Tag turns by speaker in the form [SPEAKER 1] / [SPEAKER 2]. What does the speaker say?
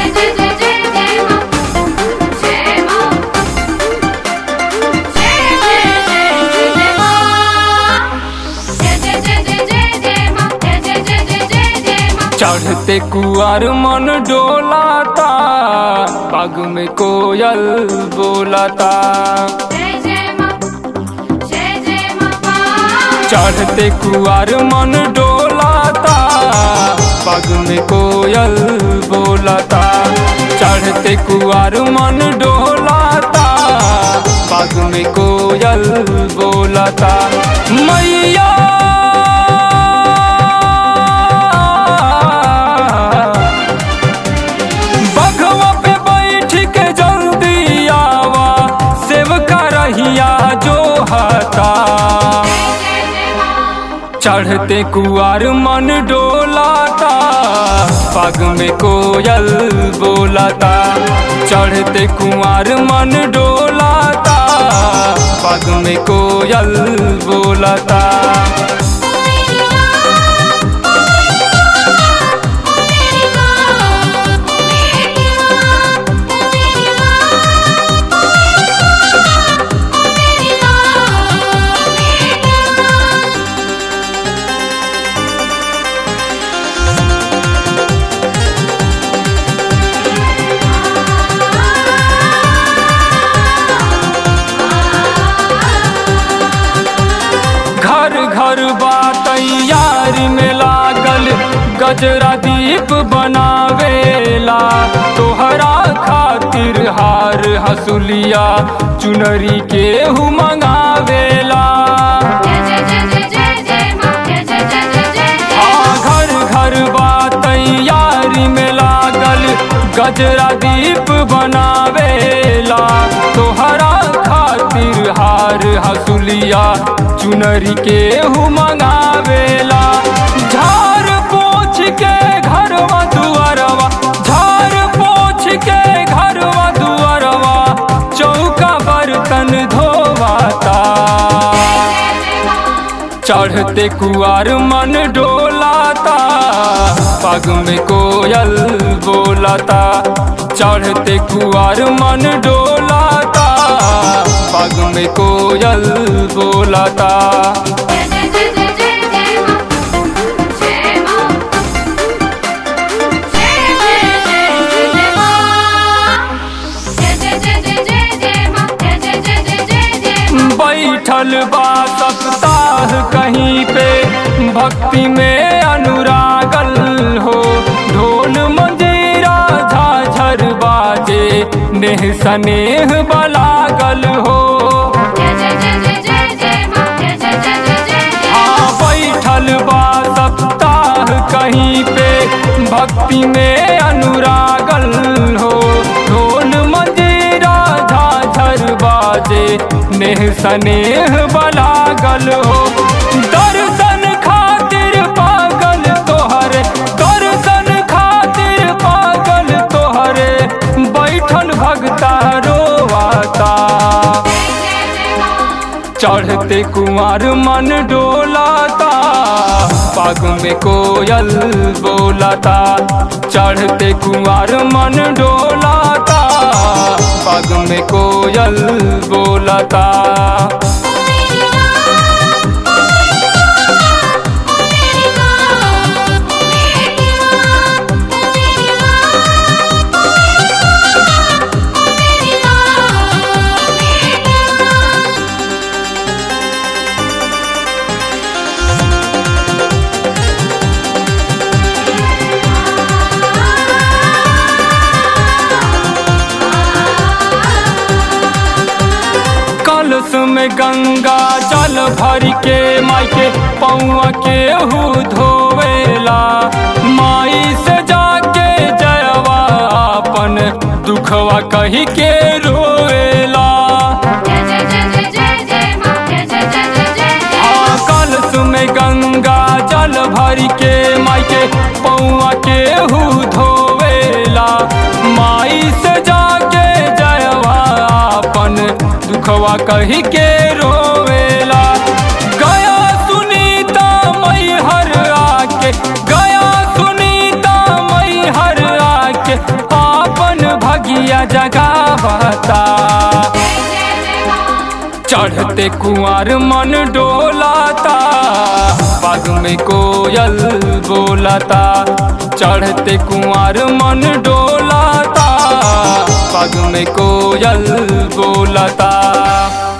[SPEAKER 1] जय जय जय जय जय मां जय मां जय जय जय जय मां जय जय जय जय जय जय मां जय जय जय जय जय जय मां
[SPEAKER 2] चढ़ते कुआर मन डोलाता पग में कोयल बोलाता
[SPEAKER 1] जय जय मां जय जय मां
[SPEAKER 2] चढ़ते कुआर मन डोलाता पग में कोयल बोलाता चढ़ते कुआर मन डोलाता पग में कोयल बोलाता मैया बघवा पे बैठ के जल्दी आवा सेवका रहिया जो हता
[SPEAKER 1] जय जय मां
[SPEAKER 2] चढ़ते कुआर मन डोलाता पग में कोयल बोलाता चढ़ते कुआर मन डोलाता पग में कोयल बोलाता
[SPEAKER 1] मेरी मां मेरी मां मेरी मां मेरी मां मेरी मां
[SPEAKER 2] घर घर बा तैयारी में लागल गजरा दीप बनावेला तोहरा खातिर हार हसुलिया चुनरी के हु मंगावेला
[SPEAKER 1] जय जय जय जय जय जय मां जय जय जय जय जय
[SPEAKER 2] हाँ घर घर बा तैयारी में लागल गजरा दीप बनावेला तोहरा खातिर हार हसुलिया चुनरी के हु मंगावेला झार पोछ के घरवा दुआरवा झार पोछ के घरवा दुआरवा चौका बर्तन धोवाता चढ़ते कुआर मन डोलाता पग में कोयल बोलाता चढ़ते कुआर मन डोलाता पग में कोयल बोलाता
[SPEAKER 1] जय जय जय जय जय जय मां जय मां जय जय जय जय मां जय जय जय जय जय जय मां जय जय जय जय जय जय मां
[SPEAKER 2] बैठल बा सप्ताह कहीं पे भक्ति में अनुरागल हो ढोल मंजीरा झाझर बाजे नेह सनेह बलागल हो
[SPEAKER 1] जय जय जय जय जय जय मां जय जय जय जय जय
[SPEAKER 2] हाँ बैठल बा सप्ताह कहीं पे भक्ति में अनुरागल हो ढोल मंजीरा झाझर बाजे नेह सनेह बलागल हो दर्शन खातिर पागल तोहरे दर्शन खातिर पागल तोहरे बैठल भगता रोवाता
[SPEAKER 1] जय जय मां
[SPEAKER 2] चढ़ते कुमार मन डोलाता पग में कोयल बोलाता चढ़ते कुमार मन डोलाता पग में कोयल बोलाता
[SPEAKER 1] मेरी मां मेरी मां मेरी मां मेरी मां मेरी मां मेरी मां
[SPEAKER 2] कलश में गंगा जल भर के माई के पौआ के हु धोवेला माई से जाके जयवा अपन दुखवा कही के रोवेला
[SPEAKER 1] जय जय जय जय जय जय मां जय जय जय जय जय
[SPEAKER 2] आ कलश में गंगा जल भर के माई के पौआ के हु धोवेला माई से जाके जयवा अपन दुखवा कही के रोवेला गया सुनीता मई हर आके गया सुनीता मई हर आके आ जगावता
[SPEAKER 1] जय जय जय माँ
[SPEAKER 2] चढ़ते कुंवर मन डोलाता बाग में कोयल बोलाता चढ़ते कुंवर मन डोलाता बाग में कोयल बोलाता